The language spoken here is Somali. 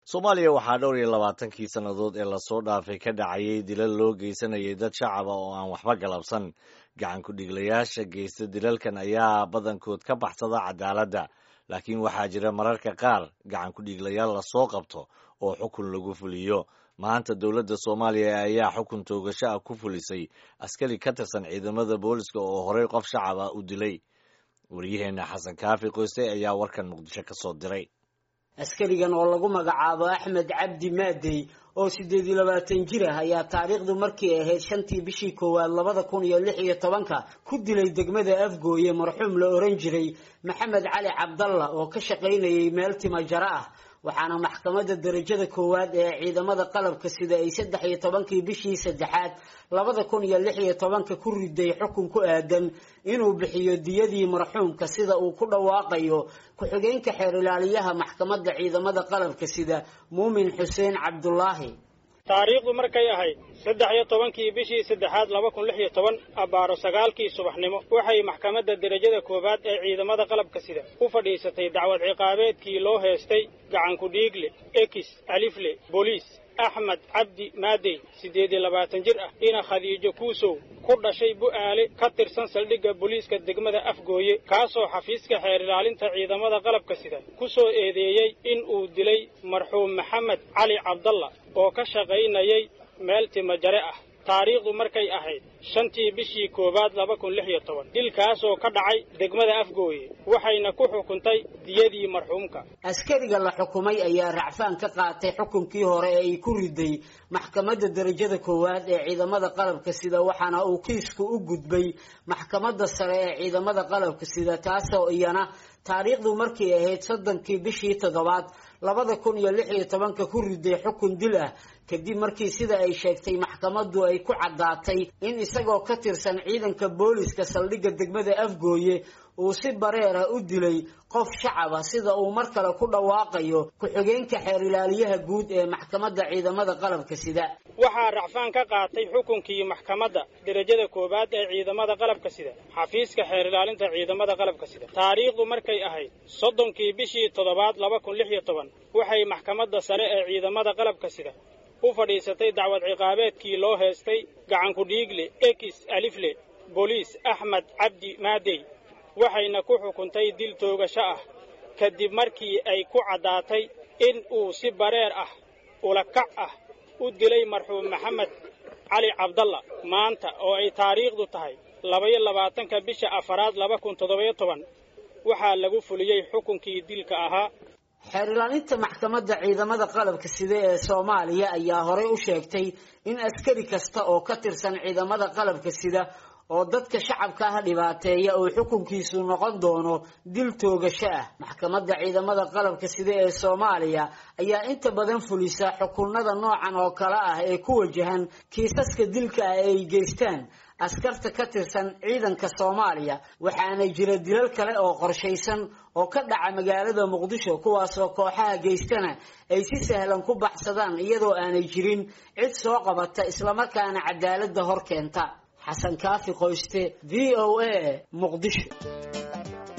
soomaaliya waxaa dhowr iyo labaatankii sannadood ee lasoo dhaafay ka dhacayay dilal loo geysanayay dad shacaba oo aan waxba galabsan gacan ku-dhiglayaasha geysta dilalkan ayaa badankood ka baxsada cadaaladda laakiin waxaa jira mararka qaar gacan ku-dhiglayaal lasoo qabto oo xukun lagu fuliyo maanta dowladda soomaaliya ayaa xukun toogasho ah ku fulisay askari ka tirsan ciidamada booliska oo horey qof shacaba u dilay waryaheena xasan kaafi qoyste ayaa warkan muqdisho ka soo diray askarigan oo lagu magacaabo axmed cabdi maadey oo siddeed iyo labaatan jir ah ayaa taariikhdu markii ahayd shantii bishii koowaad labada kun iyo lix iyo tobanka ku dilay degmada afgooye marxuum la oran jiray maxamed cali cabdalla oo ka shaqaynayay meel tima jaro ah waxaana maxkamadda darajada koowaad ee ciidamada qalabka sida ay saddex iyo tobankii bishii saddexaad labada kun iyo lix iyo tobanka ku riday xukun ku aadan inuu bixiyo diyadii marxuumka sida uu ku dhawaaqayo ku-xigeenka xeer ilaaliyaha maxkamadda ciidamada qalabka sida muumin xuseen cabdulaahi taariikhdu markay ahayd saddex iyo tobankii bishii saddexaad laba kun lix iyo toban abbaaro sagaalkii subaxnimo waxay maxkamadda derajada koowaad ee ciidamada qalabka sida u fadhiisatay dacwad ciqaabeedkii loo heestay gacankudhiigle ekis alifle booliis axmed cabdi maadey siddeed iyo labaatan jir ah ina khadiijo kuusow ku dhashay bu'aale ka tirsan saldhigga booliiska degmada afgooye kaasoo xafiiska xeer ilaalinta ciidamada qalabka sida ku soo eedeeyey in uu dilay marxuum maxamed cali cabdalla oo ka shaqaynayay meel timajare ah taariikhdu markay ahayd shantii bishii koowaad laba kun lix iyo toban dilkaasoo ka dhacay degmada afgooye waxayna ku xukuntay diyadii marxuumka askariga la xukumay ayaa racfaan ka qaatay xukunkii hore ee ay ku riday maxkamadda darajada koowaad ee ciidamada qalabka sida waxaana uu kiisku u gudbay maxkamadda sare ee ciidamada qalabka sida taasoo iyana taariikhdu markay ahayd soddonkii bishii toddobaad labada kun iyo lix iyo tobanka ku riday xukun dil ah kadib markii sida ay sheegtay maxkamaddu ay ku caddaatay in isagoo ka tirsan ciidanka booliska saldhigga degmada afgooye uu si bareera u dilay qof shacaba sida uu mar kale ku dhawaaqayo ku-xigeenka xeer ilaaliyaha guud ee maxkamadda ciidamada qalabka sida waxaa racfaan ka qaatay xukunkii maxkamadda derajada koowaad ee ciidamada qalabka sida xafiiska xeer ilaalinta ciidamada qalabka sida taariikhdu markay ahayd soddonkii bishii toddobaad laba kun lix iyo toban waxay maxkamadda sare ee ciidamada qalabka sida u fadhiisatay dacwad ciqaabeedkii loo heestay gacankudhiigle ekis alifle booliis axmed cabdi maadey waxayna ku xukuntay dil toogasho ah kadib markii ay ku caddaatay in uu si bareer ah ulakac ah u dilay marxuum maxamed cali cabdalla maanta oo ay taariikhdu tahay labaiyo labaatanka bisha afaraad laba kun toddobayo toban waxaa lagu fuliyey xukunkii dilka ahaa xeer ilaalinta maxkamadda ciidamada qalabka sida ee soomaaliya ayaa horey u sheegtay in askari kasta oo ka tirsan ciidamada qalabka sida oo dadka shacabka ah dhibaateeya uu xukunkiisu noqon doono dil toogasho ah maxkamadda ciidamada qalabka sida ee soomaaliya ayaa inta badan fulisa xukunada noocan oo kale ah ee ku wajahan kiisaska dilka ah ee ay geystaan askarta ka tirsan ciidanka soomaaliya waxaana jira dilal kale oo qorshaysan oo ka dhaca magaalada muqdisho kuwaasoo kooxaha geystana ay si sahlan ku baxsadaan iyadoo aanay jirin cid soo qabata islamarkaana cadaaladda hor keenta xasan kaafi qoyste v o a muqdisho